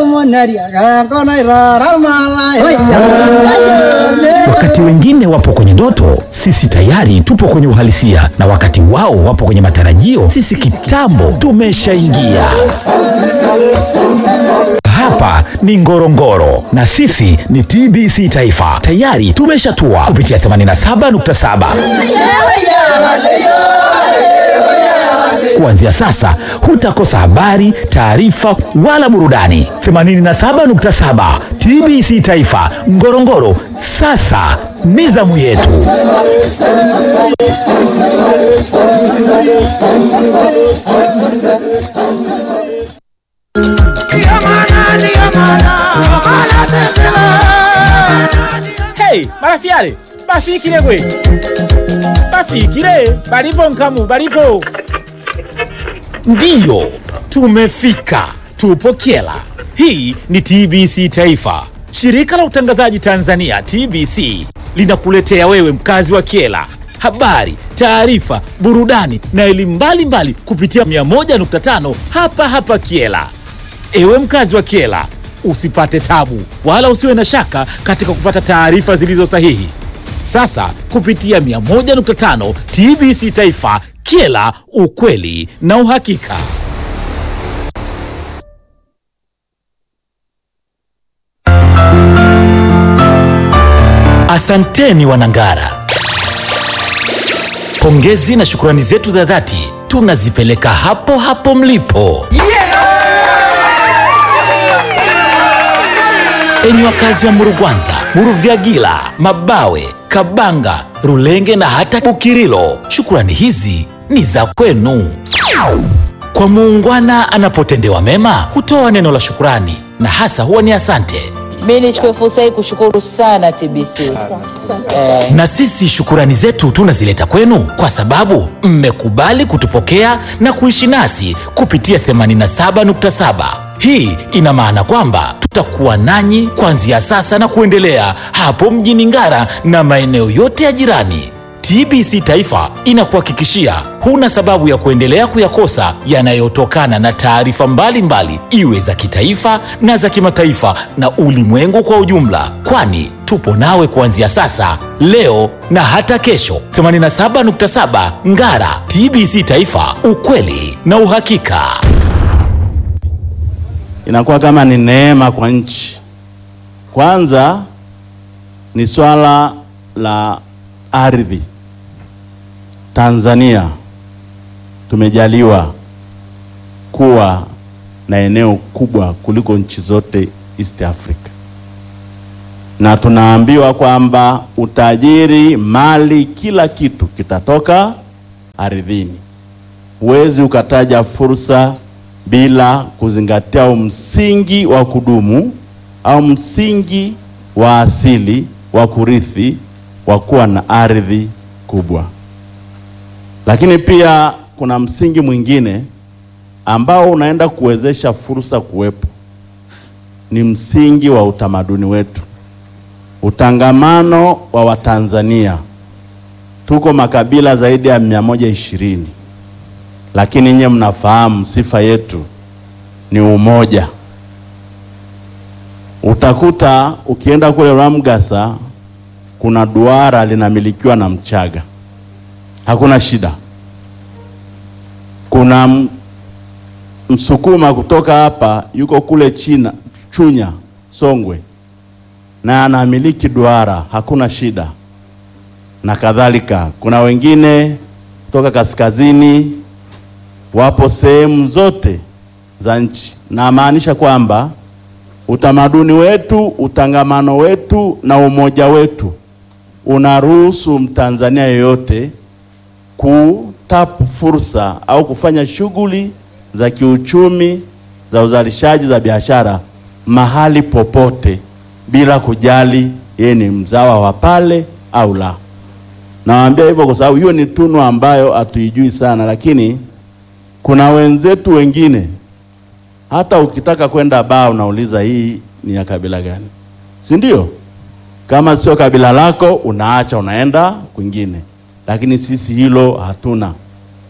Wakati wengine wapo kwenye ndoto, sisi tayari tupo kwenye uhalisia, na wakati wao wapo kwenye matarajio, sisi kitambo tumeshaingia. Hapa ni Ngorongoro na sisi ni TBC Taifa, tayari tumeshatua kupitia 87.7. Kuanzia sasa hutakosa habari, taarifa wala burudani. 87.7 TBC Taifa Ngorongoro, sasa ni zamu yetu. Hey, marafiale bafikile gwe bafikile balipo nkamu balipo ndiyo tumefika tupo kyela hii ni tbc taifa shirika la utangazaji tanzania tbc linakuletea wewe mkazi wa kyela habari taarifa burudani na elimu mbalimbali kupitia 101.5 hapa hapa kyela Ewe mkazi wa Kiela, usipate tabu wala usiwe na shaka katika kupata taarifa zilizo sahihi. Sasa kupitia 101.5 TBC Taifa, Kiela, ukweli na uhakika. Asanteni Wanangara, pongezi na shukrani zetu za dhati tunazipeleka hapo hapo mlipo. Enyi wakazi wa Murugwanza, Muruvyagila, Mabawe, Kabanga, Rulenge na hata Bukirilo, shukrani hizi ni za kwenu. Kwa muungwana anapotendewa mema hutoa neno la shukrani na hasa huwa ni asante. Mi nichukue fursa hii kushukuru sana TBC eh, Na sisi shukurani zetu tunazileta kwenu kwa sababu mmekubali kutupokea na kuishi nasi kupitia 87.7. Hii ina maana kwamba tutakuwa nanyi kuanzia sasa na kuendelea hapo mjini Ngara na maeneo yote ya jirani. TBC Taifa inakuhakikishia huna sababu ya kuendelea kuyakosa yanayotokana na taarifa mbalimbali, iwe za kitaifa na za kimataifa na ulimwengu kwa ujumla, kwani tupo nawe kuanzia sasa, leo na hata kesho. 87.7 Ngara, TBC Taifa, ukweli na uhakika. inakuwa kama ni neema kwa nchi. Kwanza ni swala la ardhi. Tanzania tumejaliwa kuwa na eneo kubwa kuliko nchi zote East Africa, na tunaambiwa kwamba utajiri, mali, kila kitu kitatoka ardhini. Huwezi ukataja fursa bila kuzingatia msingi wa kudumu au msingi wa asili wa kurithi wa kuwa na ardhi kubwa. Lakini pia kuna msingi mwingine ambao unaenda kuwezesha fursa kuwepo, ni msingi wa utamaduni wetu, utangamano wa Watanzania. Tuko makabila zaidi ya mia moja ishirini lakini nyie mnafahamu sifa yetu ni umoja. Utakuta ukienda kule Ramgasa kuna duara linamilikiwa na Mchaga, hakuna shida. Kuna m- Msukuma kutoka hapa yuko kule China, Chunya, Songwe, na anamiliki duara, hakuna shida, na kadhalika. Kuna wengine kutoka kaskazini wapo sehemu zote za nchi. Namaanisha kwamba utamaduni wetu, utangamano wetu na umoja wetu unaruhusu Mtanzania yeyote kutapu fursa au kufanya shughuli za kiuchumi za uzalishaji za biashara mahali popote bila kujali yeye ni mzawa wa pale au la. Nawaambia hivyo kwa sababu hiyo ni tunu ambayo hatuijui sana, lakini kuna wenzetu wengine hata ukitaka kwenda baa unauliza hii ni ya kabila gani, si ndio? Kama sio kabila lako unaacha unaenda kwingine, lakini sisi hilo hatuna.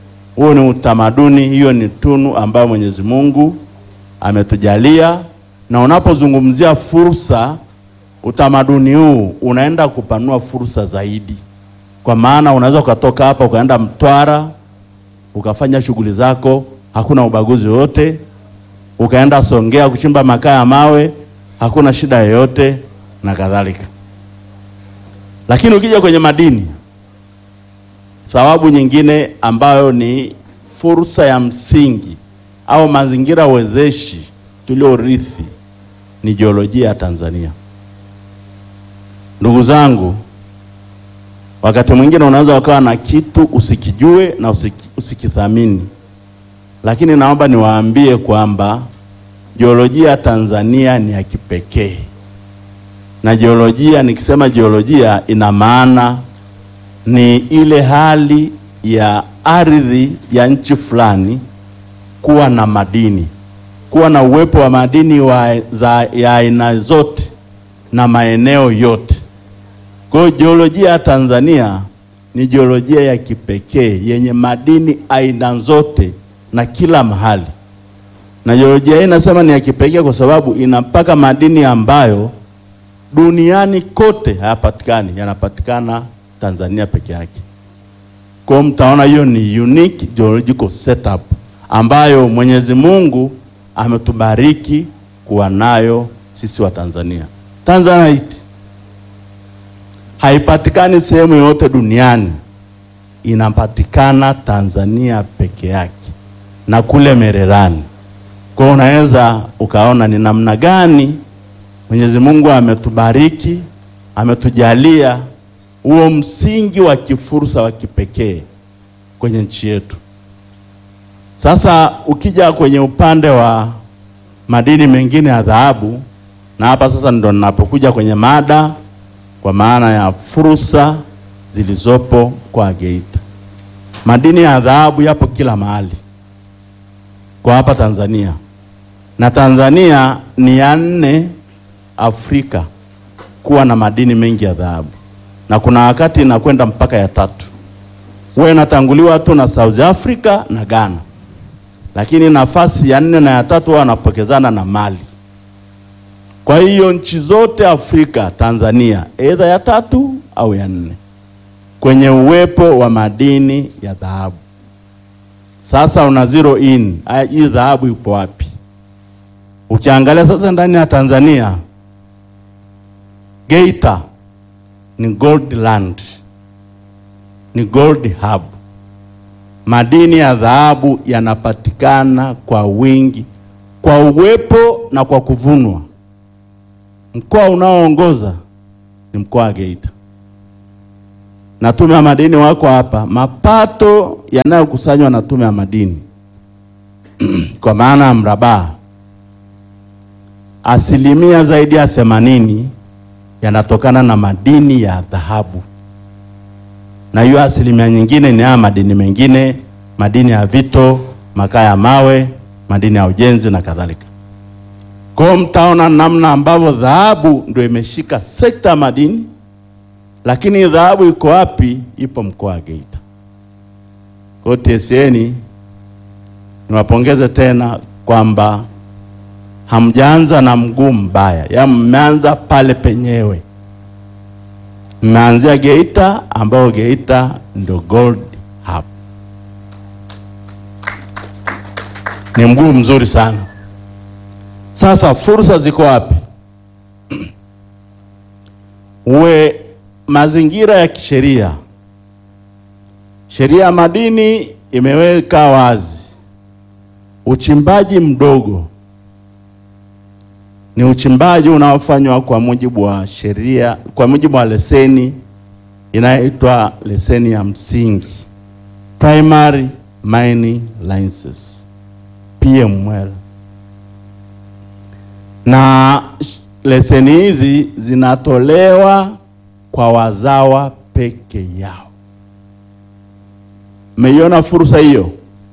Huo ni utamaduni, hiyo ni tunu ambayo Mwenyezi Mungu ametujalia na unapozungumzia fursa, utamaduni huu unaenda kupanua fursa zaidi, kwa maana unaweza ukatoka hapa ukaenda Mtwara ukafanya shughuli zako, hakuna ubaguzi wote, ukaenda Songea kuchimba makaa ya mawe, hakuna shida yoyote na kadhalika. Lakini ukija kwenye madini, sababu nyingine ambayo ni fursa ya msingi au mazingira wezeshi tuliorithi ni jiolojia ya Tanzania. Ndugu zangu, wakati mwingine unaweza ukawa na kitu usikijue na usiki, usikithamini, lakini naomba niwaambie kwamba jiolojia ya Tanzania ni ya kipekee, na jiolojia, nikisema jiolojia, ina maana ni ile hali ya ardhi ya nchi fulani kuwa na madini, kuwa na uwepo wa madini wa, za, ya aina zote na maeneo yote. Kwa hiyo jiolojia ya Tanzania ni jiolojia ya kipekee yenye madini aina zote na kila mahali, na jiolojia hii nasema ni ya kipekee kwa sababu ina mpaka madini ambayo duniani kote hayapatikani, yanapatikana Tanzania peke yake. Kwa hiyo mtaona hiyo ni unique geological setup ambayo Mwenyezi Mungu ametubariki kuwa nayo sisi wa Tanzania. Tanzanite haipatikani sehemu yoyote duniani, inapatikana Tanzania peke yake na kule Mererani. Kwa hiyo unaweza ukaona ni namna gani Mwenyezi Mungu ametubariki, ametujalia huo msingi wa kifursa wa kipekee kwenye nchi yetu. Sasa ukija kwenye upande wa madini mengine ya dhahabu, na hapa sasa ndo ninapokuja kwenye mada kwa maana ya fursa zilizopo kwa Geita. Madini ya dhahabu yapo kila mahali kwa hapa Tanzania, na Tanzania ni ya nne Afrika kuwa na madini mengi ya dhahabu, na kuna wakati inakwenda mpaka ya tatu. Huwa inatanguliwa tu na South Africa na Ghana, lakini nafasi ya nne na ya tatu huwa wanapokezana na Mali. Kwa hiyo nchi zote Afrika, Tanzania aidha ya tatu au ya nne kwenye uwepo wa madini ya dhahabu. Sasa una zero in, haya, hii dhahabu ipo wapi? Ukiangalia sasa ndani ya Tanzania, Geita ni gold land, ni gold hub. Madini ya dhahabu yanapatikana kwa wingi, kwa uwepo na kwa kuvunwa. Mkoa unaoongoza ni mkoa wa Geita, na tume ya madini wako hapa. Mapato yanayokusanywa na tume ya madini kwa maana ya mrabaa, asilimia zaidi ya themanini yanatokana na madini ya dhahabu, na hiyo asilimia nyingine ni haya madini mengine, madini ya vito, makaa ya mawe, madini ya ujenzi na kadhalika. Kwa hiyo mtaona namna ambavyo dhahabu ndio imeshika sekta ya madini, lakini dhahabu iko wapi? Ipo mkoa wa Geita. Kwa hiyo TSN niwapongeze tena kwamba hamjaanza na mguu mbaya, ya mmeanza pale penyewe, mmeanzia Geita, ambayo Geita ndio gold hub. Ni mguu mzuri sana. Sasa fursa ziko wapi? Uwe mazingira ya kisheria, sheria ya madini imeweka wazi uchimbaji mdogo ni uchimbaji unaofanywa kwa mujibu wa sheria, kwa mujibu wa leseni inayoitwa leseni ya msingi, primary mining license PML na leseni hizi zinatolewa kwa wazawa peke yao. Mmeiona fursa hiyo?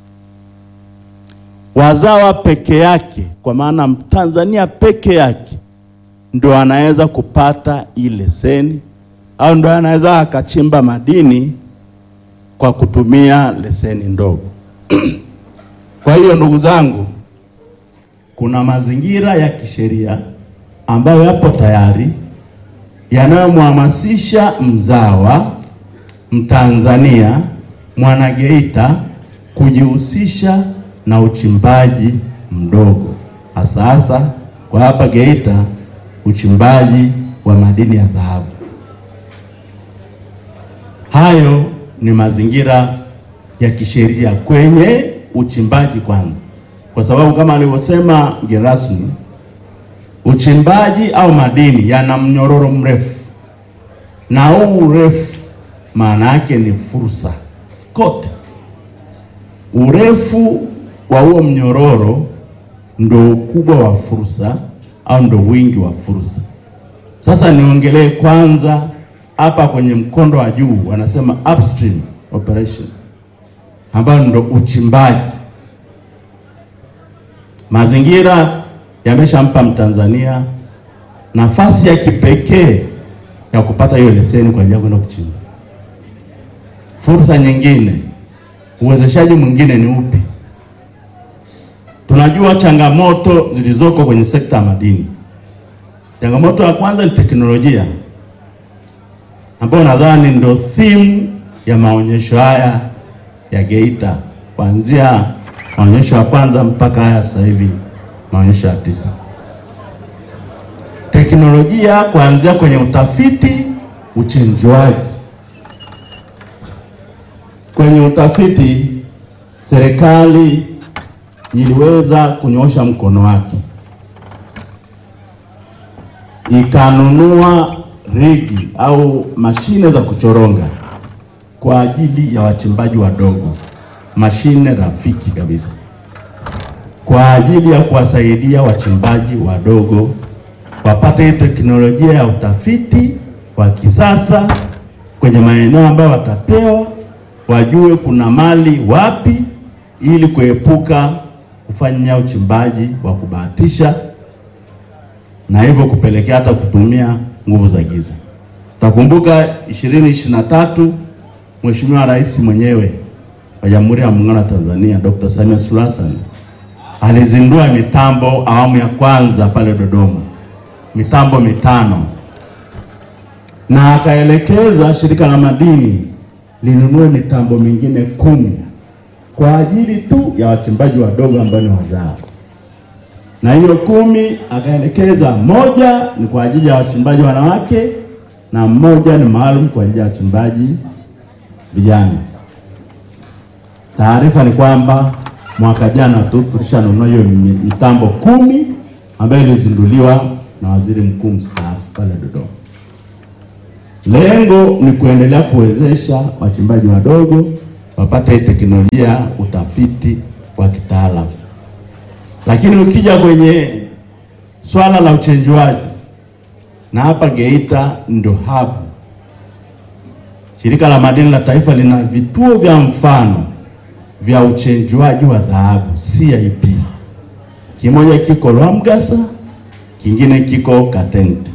Wazawa peke yake, kwa maana Mtanzania peke yake ndo anaweza kupata hii leseni au ndo anaweza akachimba madini kwa kutumia leseni ndogo. Kwa hiyo ndugu zangu kuna mazingira ya kisheria ambayo yapo tayari yanayomhamasisha mzawa Mtanzania Mwanageita kujihusisha na uchimbaji mdogo, hasa hasa kwa hapa Geita, uchimbaji wa madini ya dhahabu. Hayo ni mazingira ya kisheria kwenye uchimbaji kwanza, kwa sababu kama alivyosema mgeni rasmi, uchimbaji au madini yana mnyororo mrefu, na huu urefu maana yake ni fursa kote. Urefu wa huo mnyororo ndo ukubwa wa fursa au ndo wingi wa fursa. Sasa niongelee kwanza hapa kwenye mkondo wa juu, wanasema upstream operation, ambayo ndo uchimbaji. Mazingira yameshampa Mtanzania nafasi ya kipekee ya kupata hiyo leseni kwa ajili ya kwenda kuchimba. Fursa nyingine, uwezeshaji mwingine ni upi? Tunajua changamoto zilizoko kwenye sekta ya madini. Changamoto ya kwanza ni teknolojia, ambayo nadhani ndio theme ya maonyesho haya ya Geita, kuanzia maonyesho ya kwanza mpaka haya sasa hivi maonyesho ya tisa. Teknolojia kuanzia kwenye utafiti, uchenjuaji. Kwenye utafiti, serikali iliweza kunyoosha mkono wake ikanunua rigi au mashine za kuchoronga kwa ajili ya wachimbaji wadogo, mashine rafiki kabisa kwa ajili ya kuwasaidia wachimbaji wadogo wapate hii teknolojia ya utafiti wa kisasa kwenye maeneo ambayo watapewa, wajue kuna mali wapi, ili kuepuka kufanya uchimbaji wa kubahatisha na hivyo kupelekea hata kutumia nguvu za giza. Takumbuka 2023 Mheshimiwa Rais mwenyewe wa Jamhuri ya Muungano wa Tanzania Dr. Samia Suluhu Hassan alizindua mitambo awamu ya kwanza pale Dodoma, mitambo mitano, na akaelekeza shirika la madini linunue mitambo mingine kumi kwa ajili tu ya wachimbaji wadogo ambao ni wazao, na hiyo kumi akaelekeza moja ni kwa ajili ya wachimbaji wanawake na mmoja ni maalum kwa ajili ya wachimbaji vijana. Taarifa ni kwamba mwaka jana tu tulishanunua hiyo mitambo kumi ambayo ilizinduliwa na waziri mkuu mstaafu pale Dodoma. Lengo ni kuendelea kuwezesha wachimbaji wadogo wapate teknolojia, utafiti wa kitaalamu. Lakini ukija kwenye swala la uchenjuaji, na hapa Geita ndo hub. Shirika la Madini la Taifa lina vituo vya mfano vya uchenjuaji wa dhahabu CIP. Kimoja kiko Lwamgasa, kingine kiko Katente,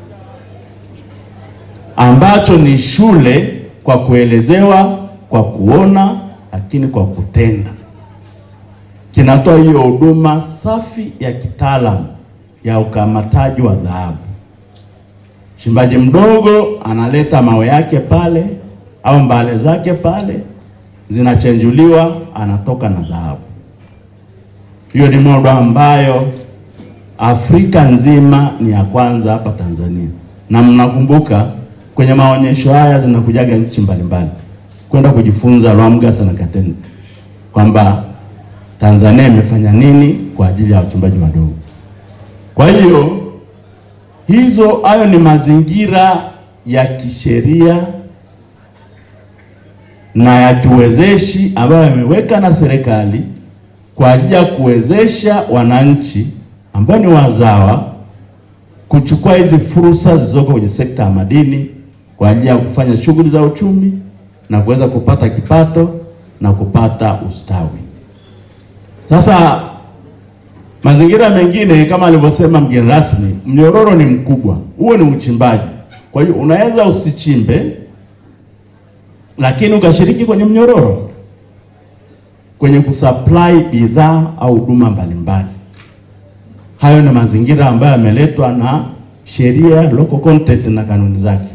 ambacho ni shule kwa kuelezewa, kwa kuona, lakini kwa kutenda. Kinatoa hiyo huduma safi ya kitaalamu ya ukamataji wa dhahabu. Mchimbaji mdogo analeta mawe yake pale au mbale zake pale zinachenjuliwa anatoka na dhahabu. Hiyo ni modo ambayo Afrika nzima ni ya kwanza hapa Tanzania, na mnakumbuka kwenye maonyesho haya zinakujaga nchi mbalimbali kwenda kujifunza Lwamgasa na Katente kwamba Tanzania imefanya nini kwa ajili ya wachimbaji wadogo. Kwa hiyo hizo, hayo ni mazingira ya kisheria na ya kiwezeshi ambayo yameweka na serikali kwa ajili ya kuwezesha wananchi ambao ni wazawa kuchukua hizi fursa zilizoko kwenye sekta ya madini kwa ajili ya kufanya shughuli za uchumi na kuweza kupata kipato na kupata ustawi. Sasa mazingira mengine kama alivyosema mgeni rasmi, mnyororo ni mkubwa, huo ni uchimbaji. Kwa hiyo unaweza usichimbe lakini ukashiriki kwenye mnyororo kwenye kusupply bidhaa au huduma mbalimbali. Hayo ni mazingira ambayo yameletwa na sheria, local content na kanuni zake.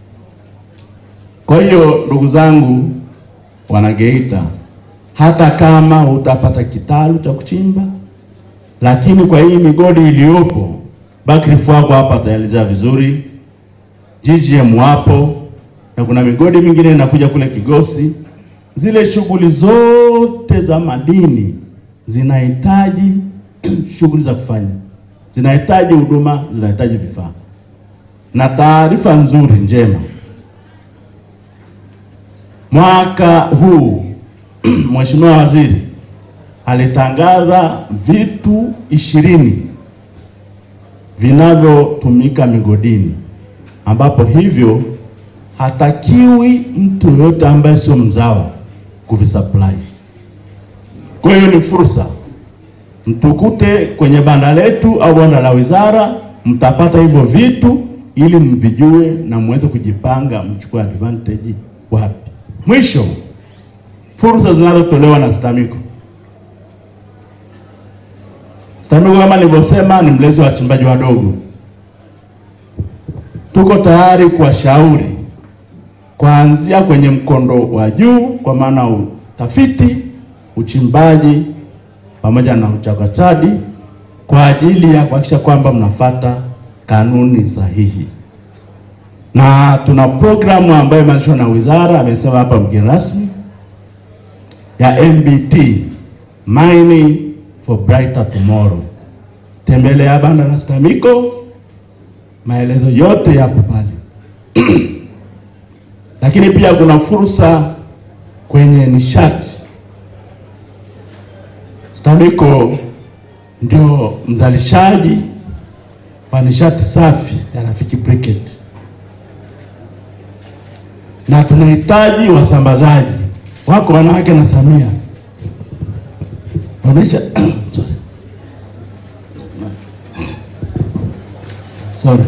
Kwa hiyo ndugu zangu Wanageita, hata kama utapata kitalu cha kuchimba, lakini kwa hii migodi iliyopo, Buckreef wako hapa ataelezea vizuri, GGM wapo na kuna migodi mingine inakuja kule Kigosi. Zile shughuli zote za madini zinahitaji shughuli za kufanya, zinahitaji huduma, zinahitaji vifaa. Na taarifa nzuri njema, mwaka huu Mheshimiwa Waziri alitangaza vitu ishirini vinavyotumika migodini, ambapo hivyo hatakiwi mtu yoyote ambaye sio mzawa kuvisupply. Kwa hiyo ni fursa, mtukute kwenye banda letu au banda la wizara, mtapata hivyo vitu ili mvijue na muweze kujipanga, mchukue advantage wapi. Mwisho, fursa zinazotolewa na STAMICO. STAMICO kama nilivyosema, ni mlezi wa wachimbaji wadogo. Tuko tayari kuwashauri kuanzia kwenye mkondo wa juu, kwa maana utafiti, uchimbaji pamoja na uchakataji, kwa ajili ya kuhakikisha kwamba mnafata kanuni sahihi, na tuna programu ambayo imeanzishwa na wizara, amesema hapa mgeni rasmi, ya MBT, Mining for Brighter Tomorrow. Tembelea banda la STAMICO, maelezo yote yapo pale. Lakini pia kuna fursa kwenye nishati. STAMICO ndio mzalishaji wa nishati safi ya Rafiki Briquette, na tunahitaji wasambazaji wako, wanawake na Samia wanaisha sorry. Sorry.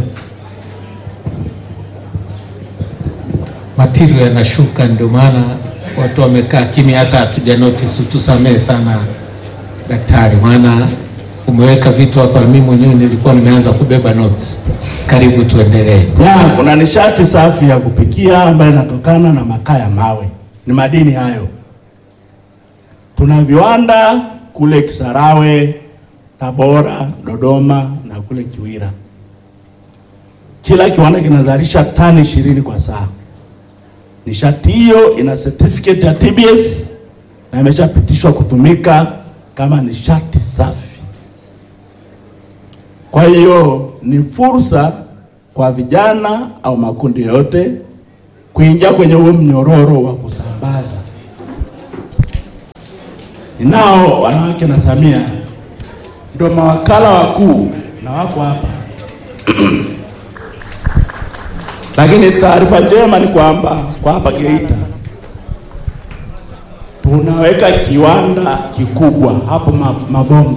Matirio yanashuka, ndio maana watu wamekaa kimya, hata hatuja notice. Tusamehe sana daktari, maana umeweka vitu hapa, mimi mwenyewe nilikuwa nimeanza kubeba notes. Karibu tuendelee. Ya, kuna nishati safi ya kupikia ambayo inatokana na makaa ya mawe, ni madini hayo. Tuna viwanda kule Kisarawe, Tabora, Dodoma na kule Kiwira. Kila kiwanda kinazalisha tani ishirini kwa saa. Nishati hiyo ina certificate ya TBS na imeshapitishwa kutumika kama nishati safi. Kwa hiyo ni fursa kwa vijana au makundi yote kuingia kwenye huo mnyororo wa kusambaza. Ninao wanawake na Samia ndio mawakala wakuu na wako hapa lakini taarifa njema ni kwamba kwa hapa Geita tunaweka kiwanda kikubwa hapo ma- Mabomba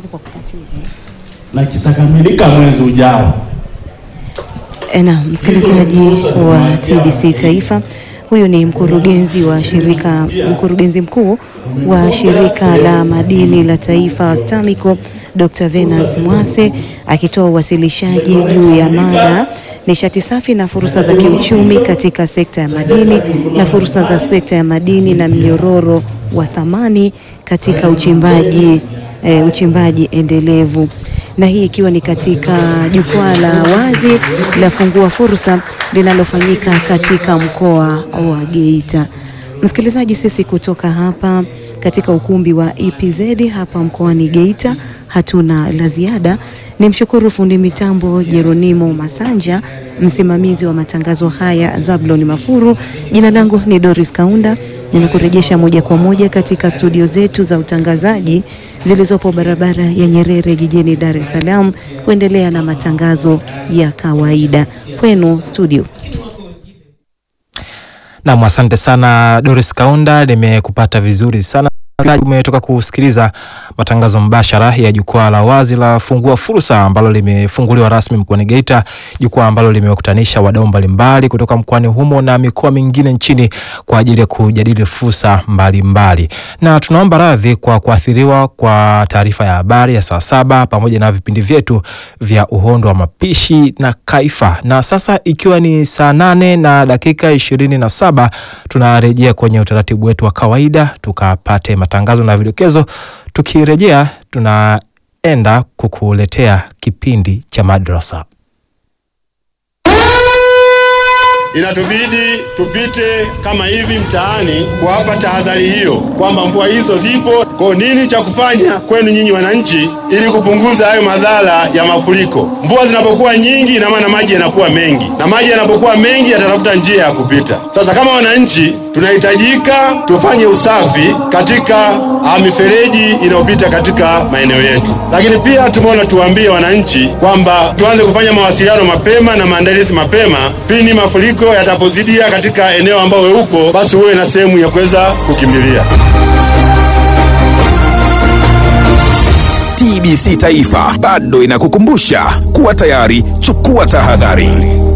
na kitakamilika mwezi ujao. Na msikilizaji wa TBC Taifa, huyu ni mkurugenzi wa shirika, mkurugenzi mkuu wa shirika la madini la taifa STAMICO Dr. Venance Mwase akitoa uwasilishaji juu ya mada nishati safi na fursa za kiuchumi katika sekta ya madini na fursa za sekta ya madini na mnyororo wa thamani katika uchimbaji eh, uchimbaji endelevu na hii ikiwa ni katika jukwaa la wazi la fungua fursa linalofanyika katika mkoa wa Geita. Msikilizaji, sisi kutoka hapa katika ukumbi wa EPZ hapa mkoani Geita hatuna la ziada. Ni mshukuru fundi mitambo Jeronimo Masanja, msimamizi wa matangazo haya Zablon Mafuru. Jina langu ni Doris Kaunda, ninakurejesha moja kwa moja katika studio zetu za utangazaji zilizopo barabara ya Nyerere jijini Dar es Salaam kuendelea na matangazo ya kawaida kwenu studio. Nam, asante sana Doris Kaunda, nimekupata vizuri sana. Umetoka kusikiliza matangazo mbashara ya jukwaa la wazi la Fungua Fursa ambalo limefunguliwa rasmi mkoani Geita, jukwaa ambalo limewakutanisha wadau mbalimbali kutoka mkoani humo na mikoa mingine nchini kwa ajili ya kujadili fursa mbalimbali, na tunaomba radhi kwa kuathiriwa kwa taarifa ya habari ya saa saba pamoja na vipindi vyetu vya uhondo wa mapishi na kaifa. Na sasa ikiwa ni saa nane na dakika ishirini na saba tunarejea kwenye utaratibu wetu wa kawaida tukapate matangazo na vidokezo. Tukirejea tunaenda kukuletea kipindi cha madrasa. Inatubidi tupite kama hivi mtaani kuwapa tahadhari hiyo kwamba mvua hizo zipo. Kwa nini cha kufanya kwenu nyinyi wananchi, ili kupunguza hayo madhara ya mafuriko? Mvua zinapokuwa nyingi, ina maana maji yanakuwa mengi, na maji yanapokuwa mengi yatatafuta njia ya kupita. Sasa kama wananchi, tunahitajika tufanye usafi katika ah, mifereji inayopita katika maeneo yetu, lakini pia tumeona tuwaambie wananchi kwamba tuanze kufanya mawasiliano mapema na maandalizi mapema pindi mafuriko yatapozidia katika eneo ambao wewe uko, basi uwe na sehemu ya kuweza kukimbilia. TBC Taifa bado inakukumbusha kuwa tayari, chukua tahadhari.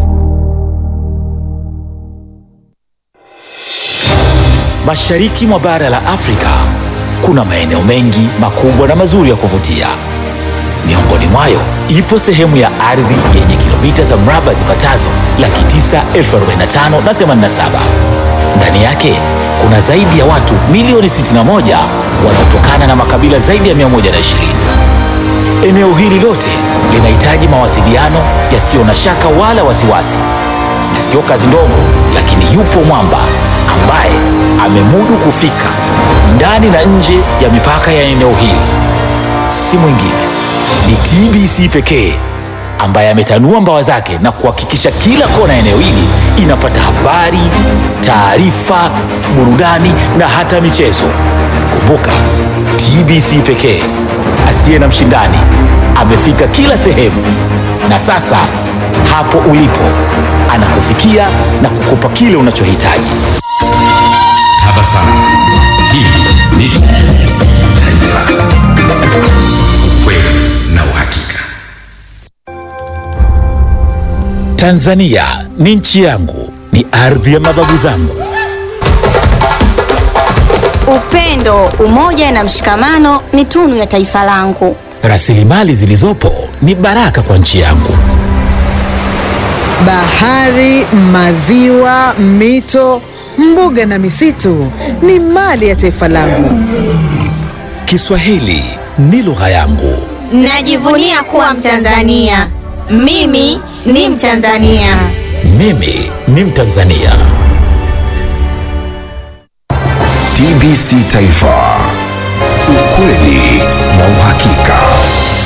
Mashariki mwa bara la Afrika kuna maeneo mengi makubwa na mazuri ya kuvutia. Miongoni mwayo ipo sehemu ya ardhi yenye kilomita za mraba zipatazo laki tisa elfu arobaini na tano na themanini na saba. Ndani yake kuna zaidi ya watu milioni 61 wanaotokana na makabila zaidi ya 120. Eneo hili lote linahitaji mawasiliano yasiyo na shaka wala wasiwasi, na sio kazi ndogo, lakini yupo mwamba ambaye amemudu kufika ndani na nje ya mipaka ya eneo hili. Si mwingine ni TBC pekee ambaye ametanua mbawa zake na kuhakikisha kila kona ya eneo hili inapata habari, taarifa, burudani na hata michezo. Kumbuka, TBC pekee asiye na mshindani amefika kila sehemu, na sasa hapo ulipo anakufikia na kukupa kile unachohitaji. Tabasamu. Hii ni TBC Taifa, ukweli na uhakika. Tanzania ni nchi yangu, ni ardhi ya mababu zangu. Upendo, umoja na mshikamano ni tunu ya taifa langu. Rasilimali zilizopo ni baraka kwa nchi yangu. Bahari, maziwa, mito, mbuga na misitu ni mali ya taifa langu. Kiswahili ni lugha yangu. Najivunia kuwa Mtanzania. Mimi ni Mtanzania. Mimi ni Mtanzania. TBC Taifa, ukweli na uhakika.